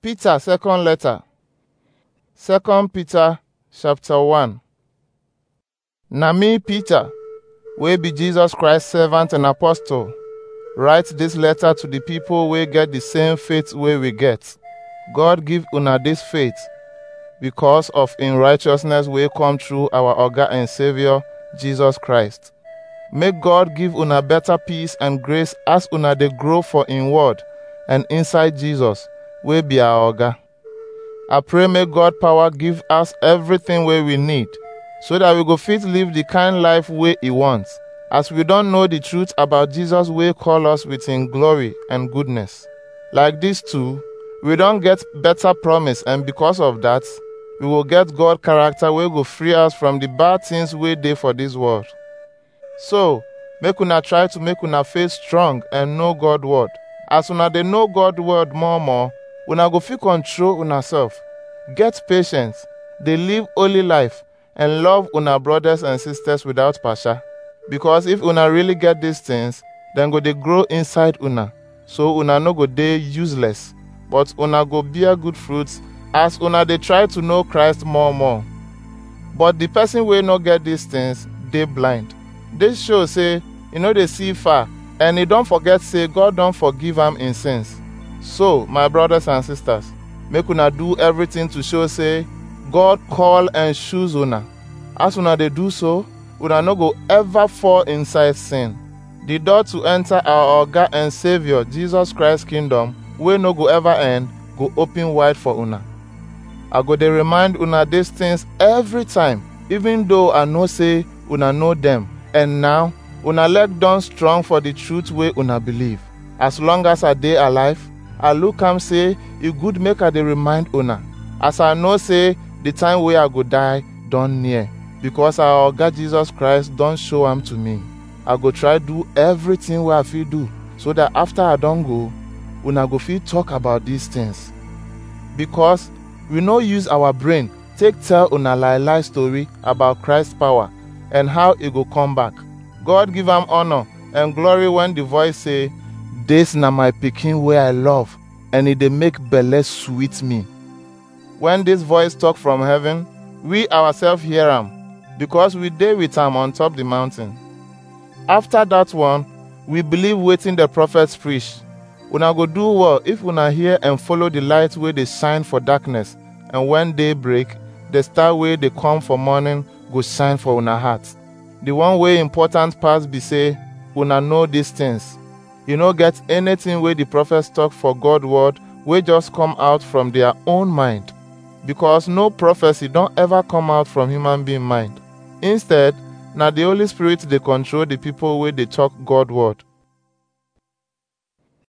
Peter second letter. Second Peter chapter 1. Na me Peter, wey be Jesus Christ servant and apostle, write this letter to the people wey get the same faith wey we get. God give una this faith because of in righteousness wey come through our oga and savior Jesus Christ. Make God give una better peace and grace as una dey grow for in word and inside Jesus wey be our oga. I pray make God power give us everything wey we need so that we go fit live the kind life wey he wants as we don know the truth about Jesus wey call us with him glory and goodness. Like this too, we don get better promise and because of that, we will get God character wey go free us from the bad things wey dey for this world. So, make una try to make una faith strong and know God word. As una dey know God word more more, una go fit control una self, get patience, dey live holy life and love una brothers and sisters without pasha. Because if una really get these things, dem go dey grow inside una, so una no go dey useless, but una go bear good fruits as una dey try to know Christ more more. But the person wey no get these things dey blind. This show say e no dey see far and e don forget say God don forgive am im sins. So, my brothers and sisters, make una do everything to show say God call and choose una. As una dey do so, una no go ever fall inside sin. The door to enter our oga and savior Jesus Christ kingdom wey no go ever end go open wide for una. I go dey remind una these things every time, even though I know say una know them. And now, una leg don strong for the truth wey una believe. As long as I dey alive, I look am say e good make I dey remind una, as I know say the time wey I go die don near, because our oga Jesus Christ don show am to me. I go try do everything wey I fit do, so that after I don go, una go fit talk about these things. Because we no use our brain take tell una lie lie story about Christ power and how e go come back. God give am honor and glory when the voice say, This na my pikin wey I love, and e dey make belle sweet me. When this voice talk from heaven, we ourselves hear am, because we dey with am on top the mountain. After that one, we believe wetin the prophets preach. Una go do well if una hear and follow the light wey dey shine for darkness, and when day break, the star wey dey come for morning go shine for una heart. The one wey important pass be say una know these things. You no get anything wey the prophets talk for God word wey just come out from their own mind. Because no prophecy don ever come out from human being mind. Instead, na the Holy Spirit dey control the people wey dey talk God word.